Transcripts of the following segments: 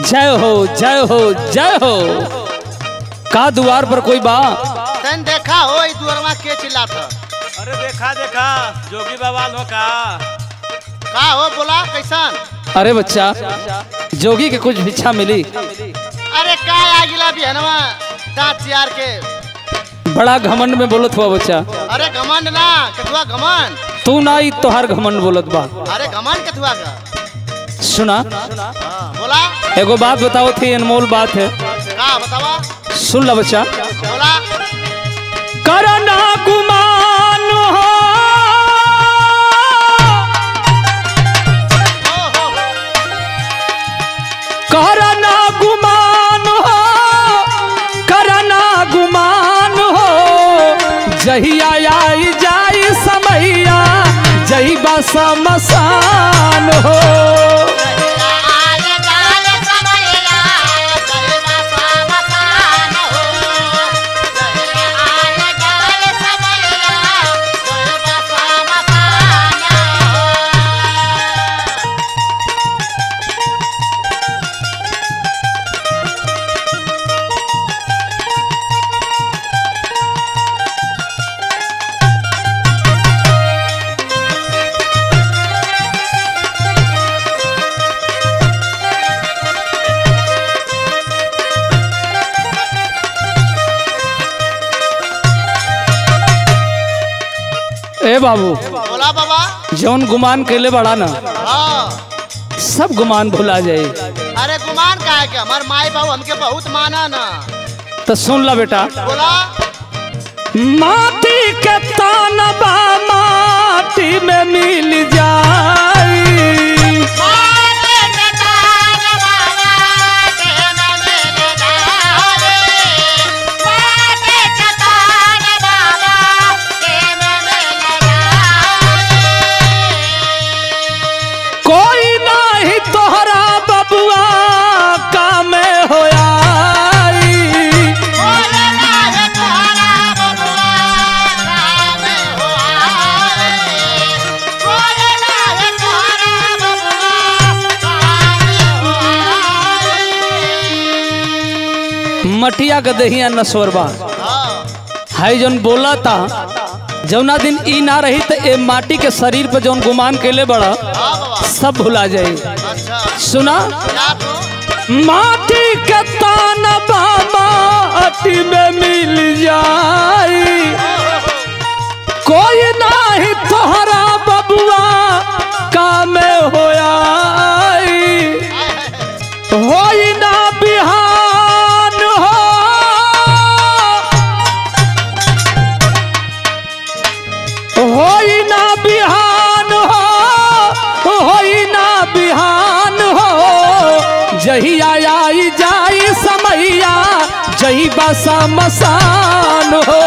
जय हो जय हो जय हो का द्वार पर कोई बा तन देखा हो ई दुअरवा के चिल्लात ह? अरे देखा देखा जोगी बाबा लो का का हो बोला कैसन अरे बच्चा जोगी के कुछ भिक्षा मिली अरे का आ गिला बिहनवा दांत चियार के बड़ा घमंड में बोलत हुआ बच्चा अरे घमंड ना कथुआ घमंड तू ना ही तोहार घमंड बोलत बा अरे घमंड कथुआ का सुना हाँ, बोला एगो बात बताओ थी अनमोल बात है का बतावा सुन ला बच्चा बोला करना गुमान हो हो हो हो करना गुमान हो करना गुमान हो जहिया आई जाई समैया जही बस मसान हो ए बाबू बोला बाबा जौन गुमान कैले बड़ा ना हाँ सब गुमान भुला जाए अरे गुमान का है के हमार माई बाबू हमके बहुत माना ना तो सुन ला बेटा बोला माटी के तानबा माटी में मिल जाई कोई नाही तोहरा बबुआ काम होया मटिया के दहिया नसवरबा हाँ हाई जौन बोला था जौना दिन ई ना रही तो ए माटी के शरीर पे जौन गुमान कैले बड़ा हाँ बाबा सब भुला जाई अच्छा सुना क्या तू माटी के तानबा माटी में मिल जाई कोई नाही तोहरा बबुआ काम होया होई ना बिहान हो होई ना बिहान हो होई ना बिहान हो जहिया आई जाई समैया जही बसा मसान हो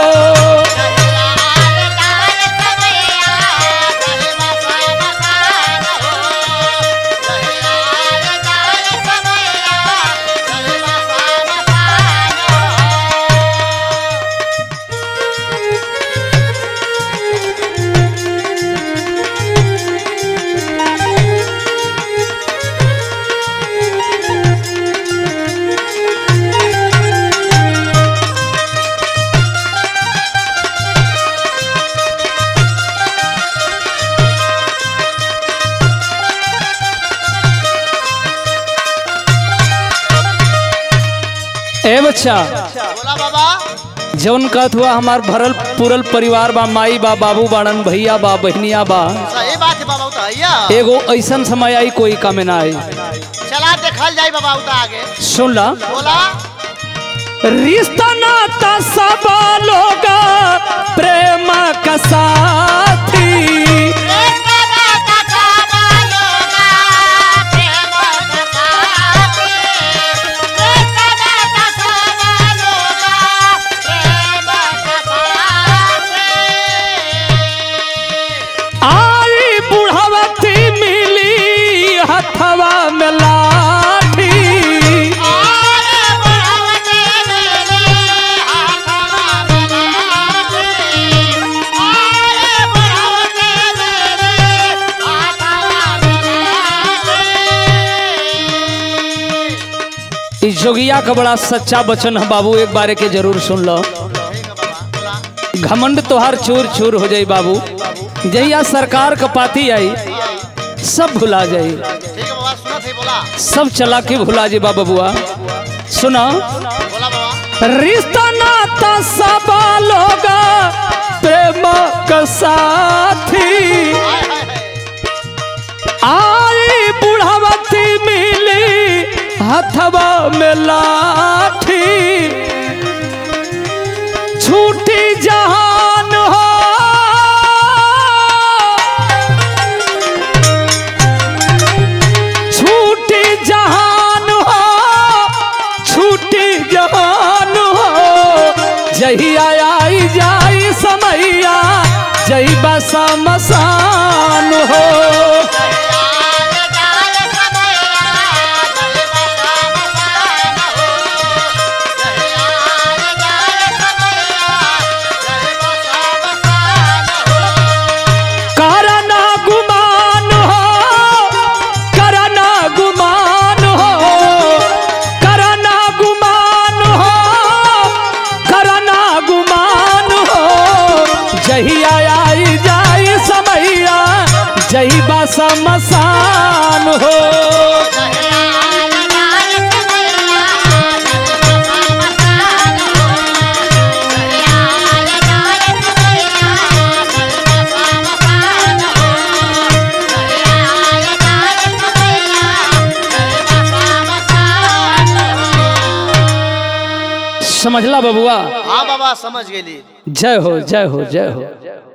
ए बच्चा बोला बाबा जौन कहत हुआ हमार भरल पूरल परिवार बा माई बा बाबू बाड़न भैया बा बहनिया बा सही बात है बाबा उता भैया एगो ऐसन समय आई कोई काम ना आई चला देखल जाई बाबा उता आगे सुन ला बोला रिश्ता नाता सब लोग प्रेम का साथी आई बुढ़वती मिली हथवा में लाठी ई जोगिया का बड़ा सच्चा वचन है बाबू एक बारे के जरूर सुन लो ठीक है बाबा बोला घमंड तोहार चूर चूर हो जाई बाबू जहिया सरकार का पाती आई सब भुला जाई ठीक है बाबा सुना थे बोला सब चला के भुला जी बाबा बुआ सुना बोला बाबा रिश्ता नाता सब लोग प्रेम का साथी हाय हाय हाय आई बुढ़ावती मिली हथवा में लाठी छूटी जहान हो छूटी जहान हो छूटी जहान हो जहिया आई जाई समैया जही बसा मसान हो करना गुमान हो करना गुमान हो करना गुमान हो करना गुमान हो जहिया आई जाई समैया जही बसा मसान हो समझला बबुआ हाँ बाबा समझ गेली जय हो जय हो जय हो